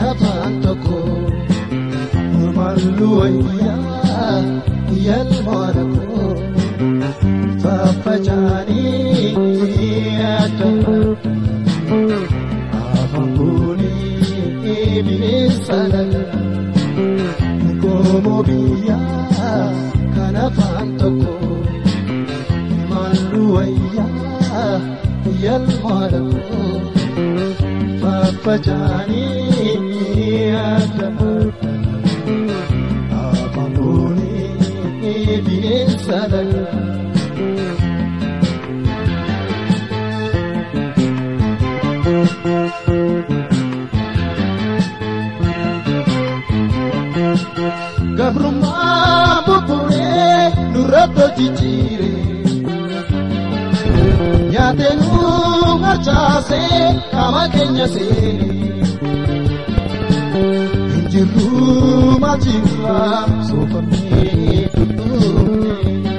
afaan tokko maallu wayyaa yalmoora koo faffacaanii adda afaan kuunii bineensa lagaa goomoo biyyaa kan afaan tokko maallu wayyaa yalmoora koo faffacaanii adda afaan kuunii bineensa lagaa. Gabrummaa buburee nurratti jijjiire nyaatee nu harcaasee qaama keenya seene injirru maatiirra soofamee tuttuune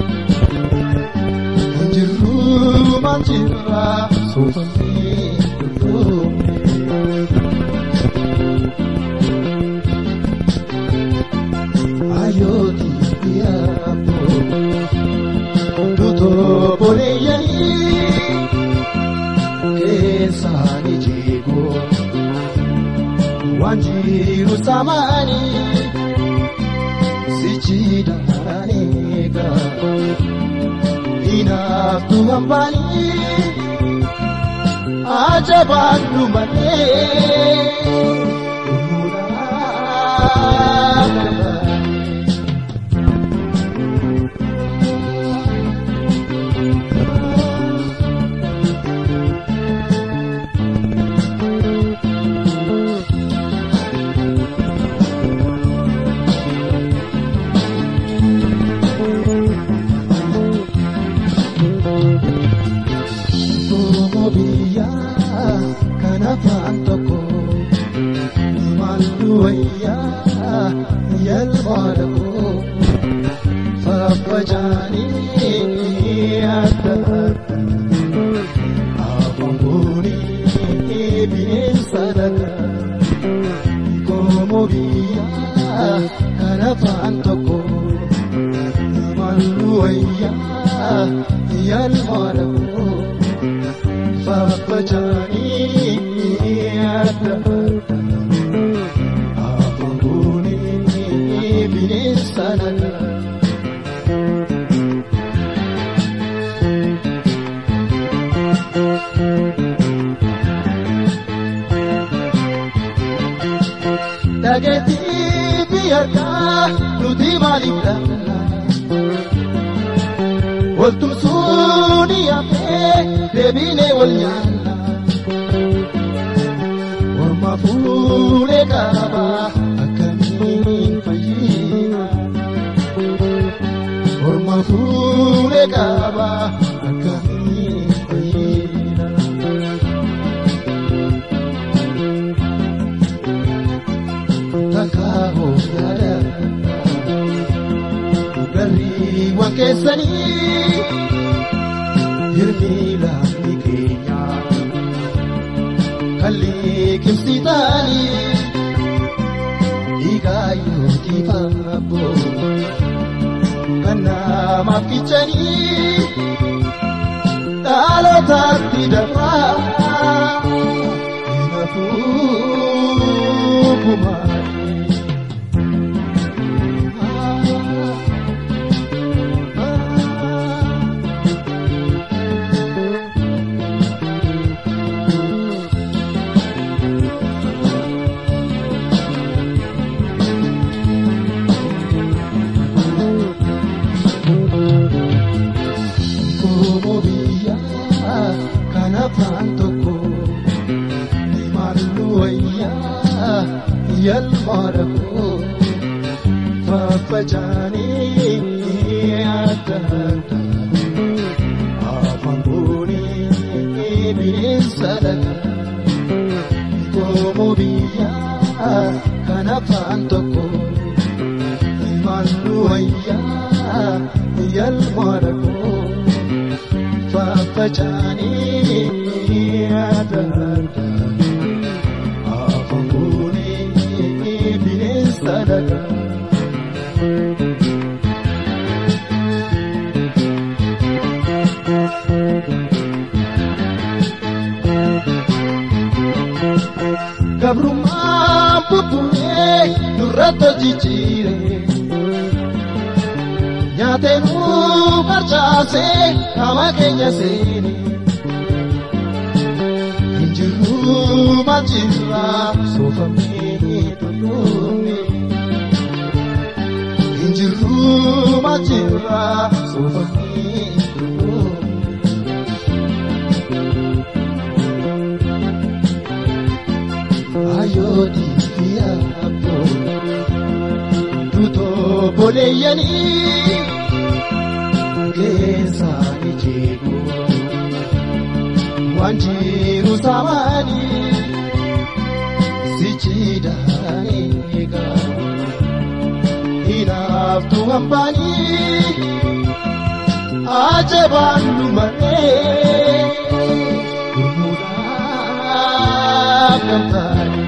injirru maatiirra soofamee tuttuune. ayooti yaabo dutoo boleeyyanii keessaani jeegoo waan jiru samaanii sichiidhaan eegaa hinaaftu hambaanii ajabaadhu malee umuudhaa Goomoo biyyaa kan afaan tokko maallu wayyaa yalmoora koo faffacaanii adda afaan kuunii bineensa lagaa goomoo biyyaa kan afaan tokko maallu wayyaa yalmoora koo. faffacaanii adda afaan kuunii bineensa lagaa. Dhageettii biyyaarraa nuti maaliif dhabna? Waltumsuun yaafee deebiinee wal nyaanna. Orma fuudhee qaba akkamiin fayyina? Orma fuudhee qaba akkamiin fayyina? Takka hooyyaadha. Garriiwwan keessanii hirni laafni keenya kalli kimsitaanii dhiigaa yookiin faaboo kan namaaf kichanii dhalootatti dafaa hinafuu kumaanii. Goomoo biyyaa kan afaan tokko maallu wayyaa yalmoora koo faffacaanii adda adda afaan kuunii bineensa lagaa. Goomoo biyyaa kan afaan tokko maallu wayyaa yalmoora koo. faffacanii adda adda afaan kuunii dalagaa. Gabrummaan bubbulee nurratti jijjiire. Nyaatee nuu barchaasee qaama keenya seene. Injiruu maachirraa soofamee tolfame. Injiruu maachirraa soofamee tolfame. Ayooti fi aboo tutoo boleeyyanii keessaani jeeku waan jiru saamanii sichiidhaan eegaa hinaaftuu hambaanii ajabaan lumaree gurmuudhaaf gamtaanii.